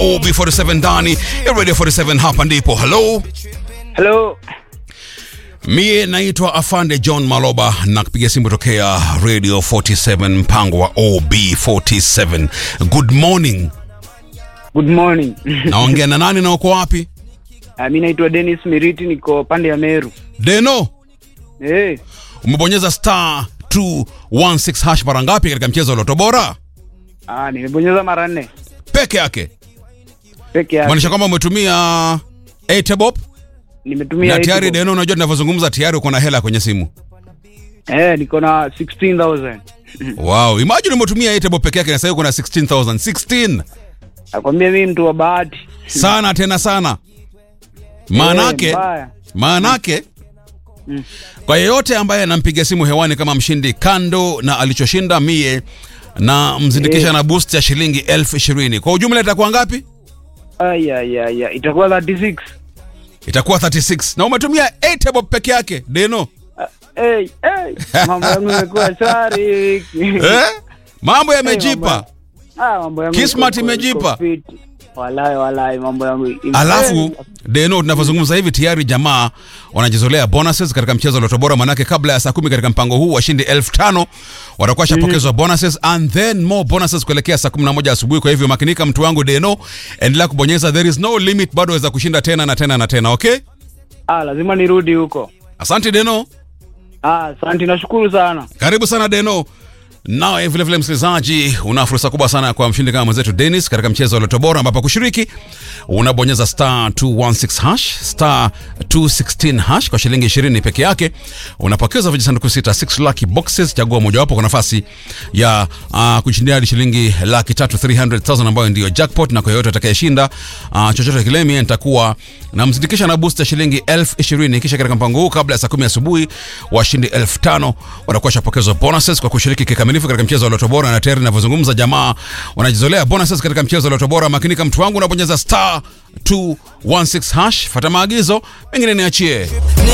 OB47 ndani ya Radio 47 hapa ndipo. Hello. Hello. Mie naitwa Afande John Maloba na kupiga simu tokea Radio 47 mpango wa OB47. Good morning. Good morning. Naongea na nani na uko wapi? Ah, mi naitwa Dennis Miriti niko pande ya Meru. Deno, Eh, umebonyeza star 216 hash mara ngapi katika mchezo wa Loto Bora? ah, nimebonyeza mara nne Peke yake. peke yake. Maanisha kwamba umetumia Etebop Nimetumia na eight tayari bob. Deno, unajua tunavyozungumza tayari uko na hela kwenye simu. Eh, niko na 16000. Wow, imagine umetumia Etebop peke yake na sasa uko na 16000. 16. Nakwambia mimi mtu wa bahati. Sana tena sana. Maanake Eh, mbaya. maanake kwa yeyote ambaye anampiga simu hewani kama mshindi kando na alichoshinda mie na mzindikisha Eh. na boost ya shilingi elfu ishirini kwa ujumla itakuwa ngapi Ai ai ai ai, itakuwa 36. itakuwa 36 na umetumia 8 bob peke yake deno Ah, Hey, hey. Mambo yangu imekuwa shwari. eh? mambo yamejipa mambo- Ah, mambo yangu Kismat iko- iko- imejipa. iko fit. Walai walai mambo yangu. ime- alafu Eh, deno tunavyozungumza hivi tayari jamaa wanajizolea bonuses katika mchezo wa Loto Bora manake kabla ya saa kumi katika mpango huu washindi elfu tano watakuwa washapokezwa bonuses and then more bonuses kuelekea saa kumi na moja asubuhi kwa hivyo makinika mtu wangu deno endelea kubonyeza there is no limit bado waweza kushinda tena na tena na tena okay Ah, lazima nirudi huko. asante deno Ah, asante nashukuru sana. karibu sana deno nawe vilevile msikilizaji una fursa kubwa sana kwa mshindi kama mwenzetu denis katika mchezo wa loto bora ambapo kushiriki unabonyeza star 216 hash star 216 hash kwa shilingi 20 peke yake unapokeza vijisanduku sita 6 lucky boxes chagua mojawapo kwa nafasi ya uh, kushindia hadi shilingi laki tatu 300000 ambayo ndiyo jackpot na kwa yoyote atakayeshinda uh, chochote kile mie nitakuwa namzindikisha na boost ya shilingi elfu ishirini kisha katika mpango huu kabla ya saa kumi asubuhi washindi elfu tano watakuwa shapokezwa bonuses kwa kushiriki kikamilifu katika mchezo wa loto bora na tayari inavyozungumza jamaa wanajizolea bonuses katika mchezo wa loto bora makinika mtu wangu unabonyeza star 216 hash fata maagizo mengine niachie